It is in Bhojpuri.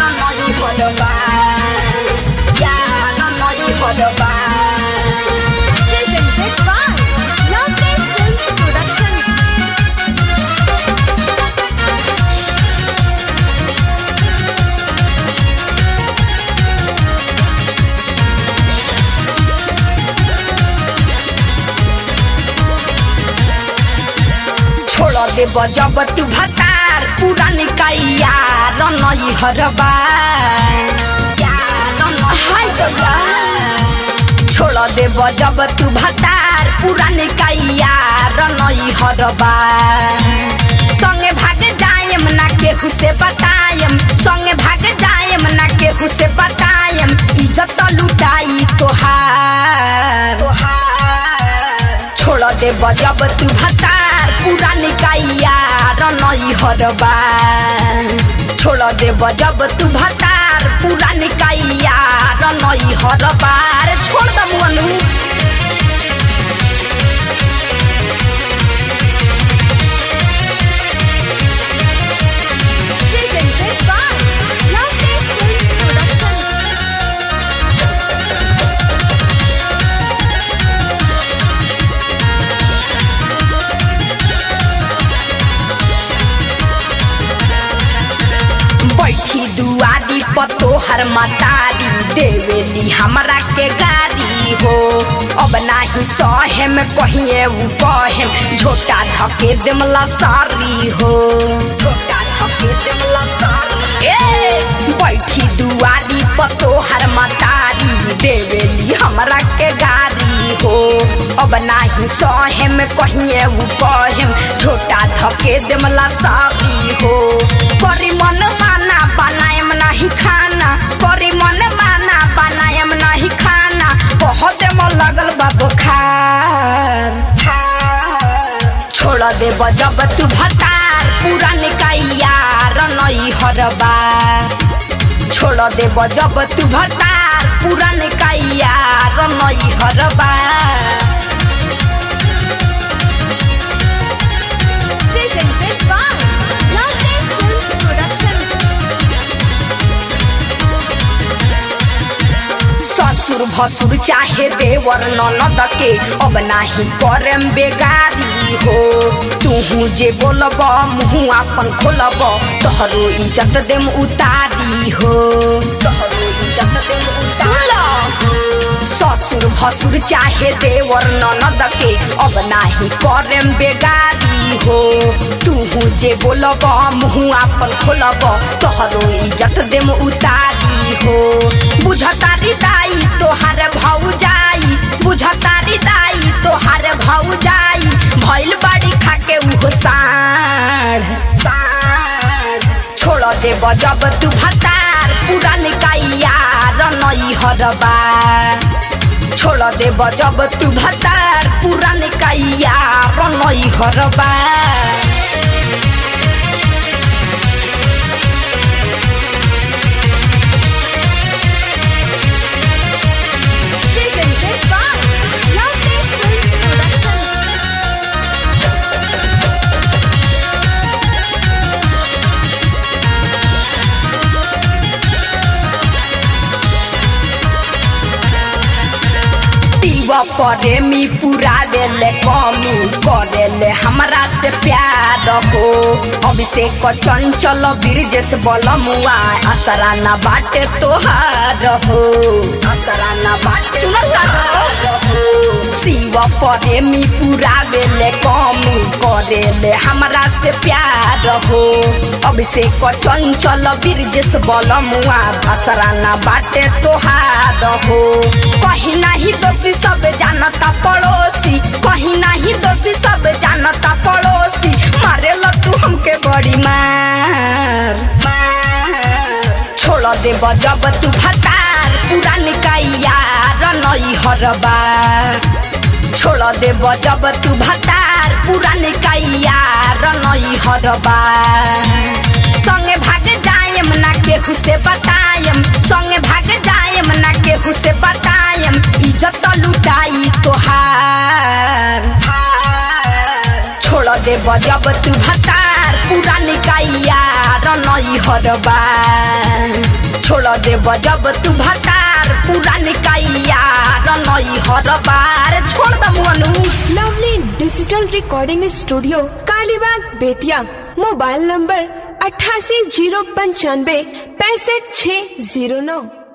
नई हरबा यार नई हरबा Presented by Lovely Films Production. छोड़ दे जब तू भतार पूरा निकाइया रनई हरबा यार हाय गया छोड़ दे जब तू भतार पूरा निकाइया रनई हरबा संगे भाग जायम ना केहू से बतायम संगे भाग जायम ना केहू से बतायम इज्जत लुटाई तोहार तोहार छोड़ दे जब तू भतार पूरा निकाइया रनई हरबा छोड़ दे जब तू भतार पूरा निकाइया रनई हरबा अरे छोड़ द मुअनु Presented by Lovely Films Production. बैठी दुआरी पतोहर मतारी देवेली हमरा के गारी हो अब नाही सहे में कहिए उ कहे झोटा धके देमला सारी हो झोटा धके देमला सारी ए बैठी दुआरी पतोहर मतारी देवेली हमरा के गारी हो अब नाही सहे में कहिए उ कहे झोटा धके देमला सारी हो करी मन माना बनायम नहीं खाना करी मन माना बनायम नहीं खाना बहुत मन लगल बा बुखार छोड़ दे जब तू भतार पूरा निकाइया रनई हरबा छोड़ दे जब तू भतार पूरा निकाइया रनई हरबा Presented by Lovely Films Production. ससुर भसुर चाहे देवर ननद के अब नाही करम बेगारी हो तूहू जे बोलब मुँह अपन खोलब तोहरो इज्जत देम उतारी हो तोहरो इज्जत देम उतारी ससुर भसुर चाहे देवर ननद के अब नाही करम बेगारी हो तूहू जे बोलब मुँह अपन खोलब तोहरो इज्जत देम उतारी हो बुझतारी दाई तोहार भाऊ जाई बुझतारी दाई तोहार भाऊ जाई भइल बाड़ी खाके उहो साढ़ साढ़ छोड़ दे जब तू भतार पूरा निकाइया रनई हरबा छोड़ दे जब तू भतार पूरा निकाइया रनई हरबा Presented by Lovely Films Production. पीवा प्रेमी पूरा देले कमी करेले हमरा से प्यार हो अभिषेक चंचल ब्रिजेश बलमुआ असरा ना बाटे तोहार हो असरा ना बाटे शिव प्रेमी पूरा बेले कमी करेले हमरा से प्यार हो अभिषेक चंचल ब्रिजेश बलमुआ असरा ना बाटे तोहार हो कहीं नहीं दोषी सब जानता पड़ोसी कहीं नहीं दोषी सब जानता पड़ोसी मारे तू हमके बड़ी मार मार छोड़ दे जब तू भतार पूरा निकाइया रनई हरबा छोड़ दे जब तू भतार पूरा निकाइया रनई हरबा संगे भाग जायम ना केहू से बतायम संगे भाग जायम ना केहू से बतायम इज्जत लुटाई तोहार छोड़ दे जब तू भतार पूरा निकाइया रनई हरबा छोड़ दे जब तू भतार पूरा निकाइया नई हर बार छोड़ द Manu lovely digital recording studio Kalibagh Bettiah mobile number अट्ठासी जीरो पंचानवे पैंसठ छः जीरो नौ